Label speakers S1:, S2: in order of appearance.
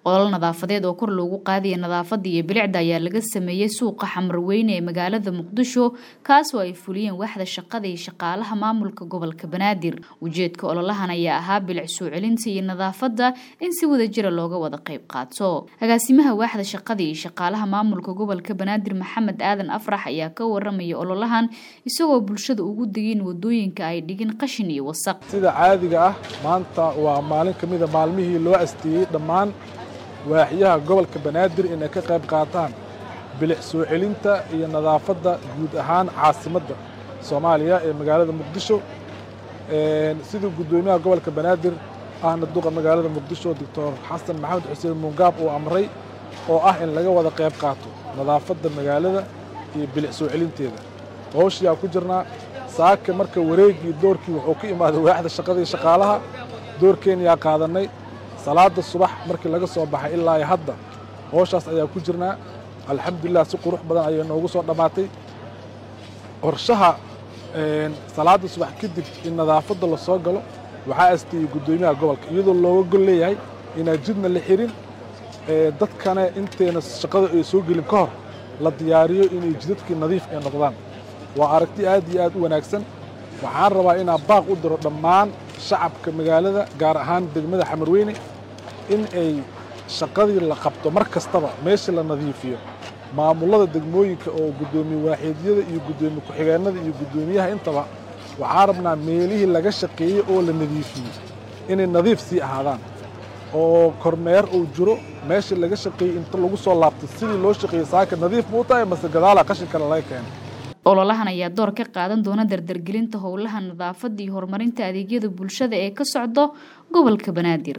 S1: olol nadaafadeed oo kor loogu qaadaya nadaafada iyo bilicda ayaa laga sameeyey suuqa xamarweyne ee magaalada muqdisho kaasoo ay fuliyeen waaxda shaqada iyo shaqaalaha maamulka gobolka banaadir ujeedka ololahan ayaa ahaa bilic soo celinta iyo nadaafada in si wada jira looga wada qayb qaato agaasimaha waaxda shaqada iyo shaqaalaha maamulka gobolka banaadir maxamed aadan afrax ayaa ka waramaya ololahan isagoo bulshada ugu digin wadooyinka ay dhigin qashin iyo wasaq
S2: sida caadiga ah maanta waa maalin ka mida maalmihii loo asteeyey dhammaan waaxyaha gobolka banaadir inay ka qayb qaataan bilic soo celinta iyo nadaafadda guud ahaan caasimadda soomaaliya ee magaalada muqdisho siduu guddoomiyaha gobolka banaadir ahna duqa magaalada muqdisho doctor xasan maxamed xuseen muungaab uu amray oo ah in laga wada qayb qaato nadaafadda magaalada iyo bilic soo celinteeda howshiyaa ku jirnaa saaka marka wareegii doorkii wuxuu ka imaaday waaxda shaqada iyo shaqaalaha doorkeenyaa qaadannay salaada subax markii laga soo baxay ilaa hadda howshaas ayaa ku jirnaa alxamdulilah si qurux badan ayay noogu soo dhammaatay qorshaha salaada subax kadib in nadaafadda la soo galo waxaa asteeyey guddoomiyaha gobolka iyadoo looga gol leeyahay inaan jidna la xirin dadkana intayna shaqada ay soo gelin ka hor la diyaariyo inay jidadkii nadiif ay noqdaan waa aragti aad iyo aad u wanaagsan waxaan rabaa inaan baaq u diro dhammaan shacabka magaalada gaar ahaan degmada xamarweyne in ay shaqadii la qabto mar kastaba meeshii la nadiifiyo maamullada degmooyinka oo guddoomiye waaxiidyada iyo guddoomiye ku-xigeennada iyo guddoomiyaha intaba waxaan rabnaa meelihii laga shaqeeyey oo la nadiifiyey inay nadiif sii ahaadaan oo kormeer uu jiro meeshii laga shaqeeyey inta lagu soo laabtay sidii loo shaqeeyey saaka nadiif muu tahay mase gadaala qashin kale laga keenay
S1: ololahan ayaa door ka qaadan doona dardargelinta howlaha nadaafada iyo horumarinta adeegyada bulshada ee ka socdo gobolka banaadir